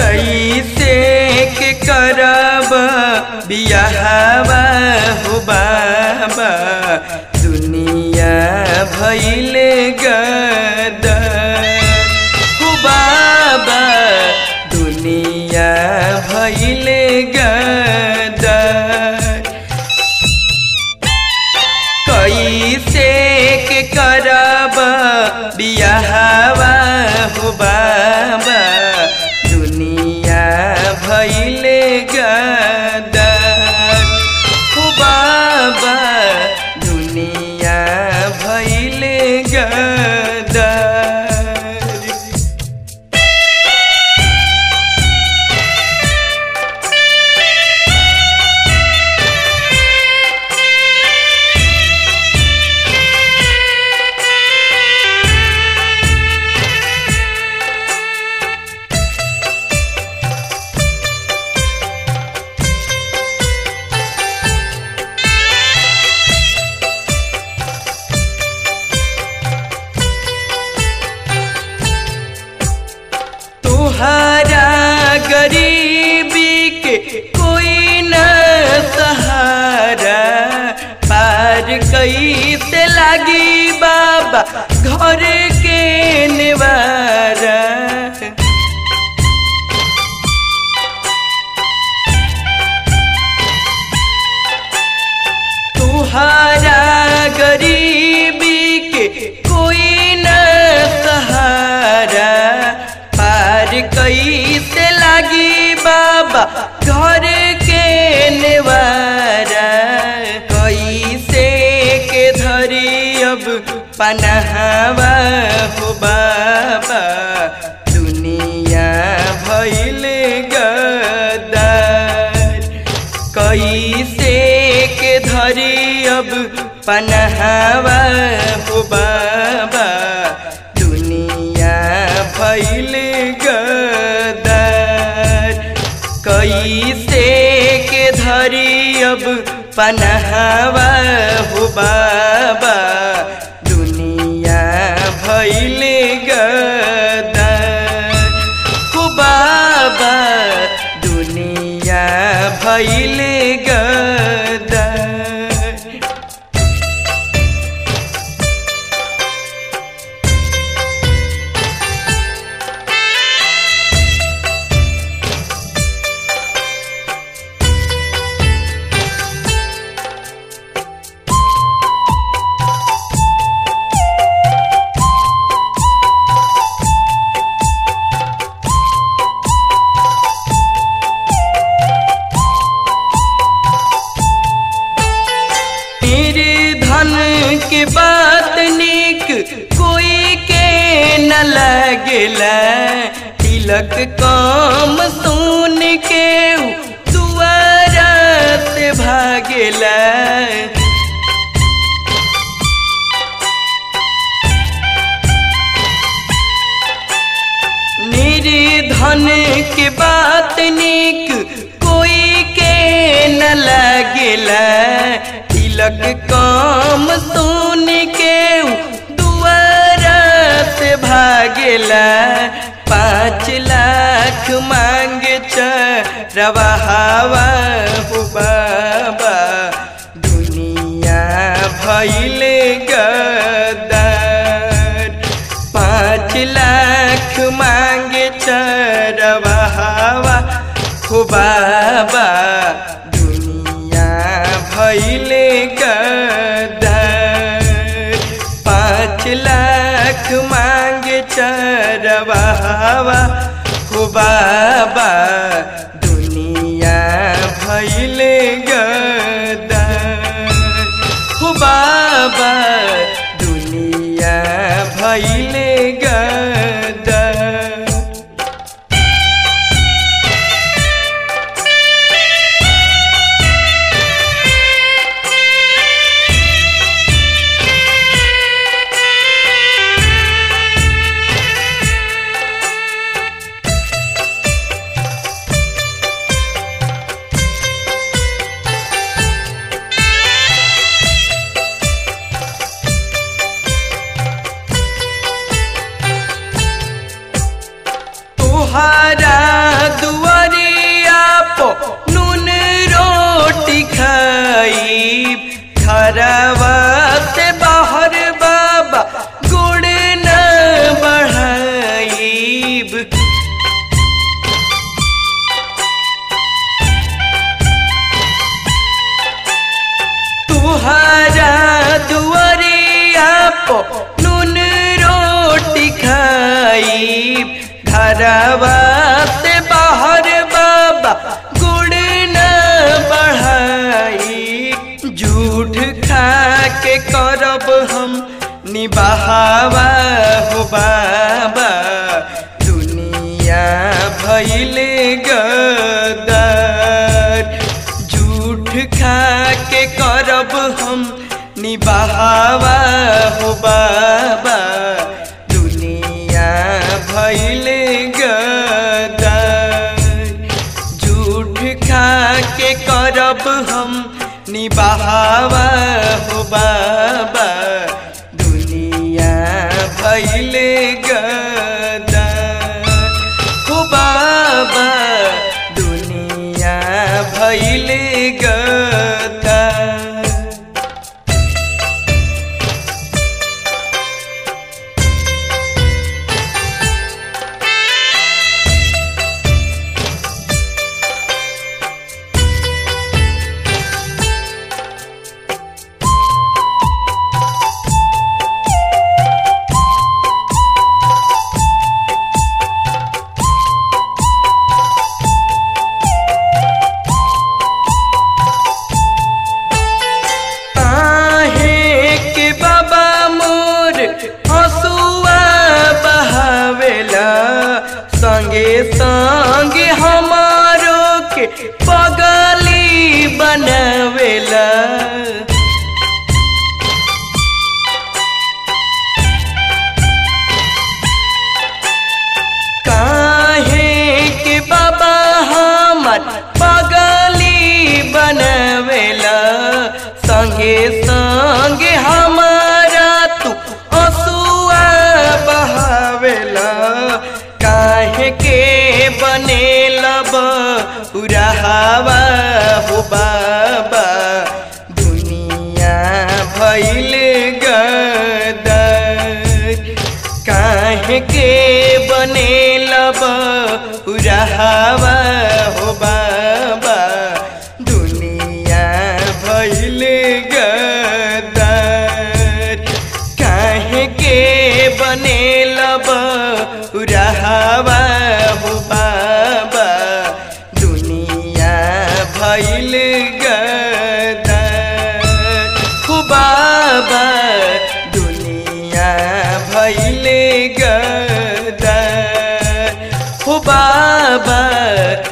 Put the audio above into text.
कैसे के करब बियाहवा हो बाबा दुनिया भैले गदर हो बाबा दुनिया भैले गदर कैसे के करब बियाहवा हो बाबा दुनिया भैले गदर हो बाबा दुनिया भैले गदर तुहरा गरीबी के कोई न सहारा पार कैसे लागी बाबा घर के निवारा तुहरा गरीबी के कोई न सहारा पार कैसे लागी बाबा घर के निवारा कैसे के धरी अब पनहवा हो बाबा दुनिया भैल गदर कैसे के धरी अब पनहवा हो बाबा दुनिया भैल गदर कैसे के धरी अब पनहवा हो बाबा दुनिया भैल गदर हो बाबा दुनिया भैल गदर मेरे धन के बात निक कोई के न लगला तिलक काम सुन के दुआरा से भागेला निर्धन के बात निक कोई के न लगेला तिलक काम सुन के दुआरा से भागेला पाँच लाख मांग चरवा हवा हो बाबा दुनिया भैले गदर पाँच लाख मांगे चरवा हवा हो बाबा दुनिया भैले गदर पाँच लाख मांगे चरवा हवा हो बाबा दुनिया भैले गदर हो बाबा दुनिया भैले गदर भैले गदर झूठ खा के करब हम निबाहवा हो बाबा दुनिया भैले गदर झूठ खा के करब हम निबाहवा हो बाबा दुनिया भैले गदर हो बाबा दुनिया भैले गदर आहे के बाबा मोर हसुआ बहावेला संगे संगे हमारो के पगली बनावेला काहे के बाबा हमर पगली बनवेला संगे संगे हमारा तू हसुआ बहावेला काहे के बनेला बुराहवा हो बाबा दुनिया भैले गदर काहे के बनेलब उराहवा हो बाबा दुनिया भैल गदर काहे के बनेलब उराहवा हो बाबा दुनिया भैल गदर हो बाबा दुनिया भैले गदर हो बाबा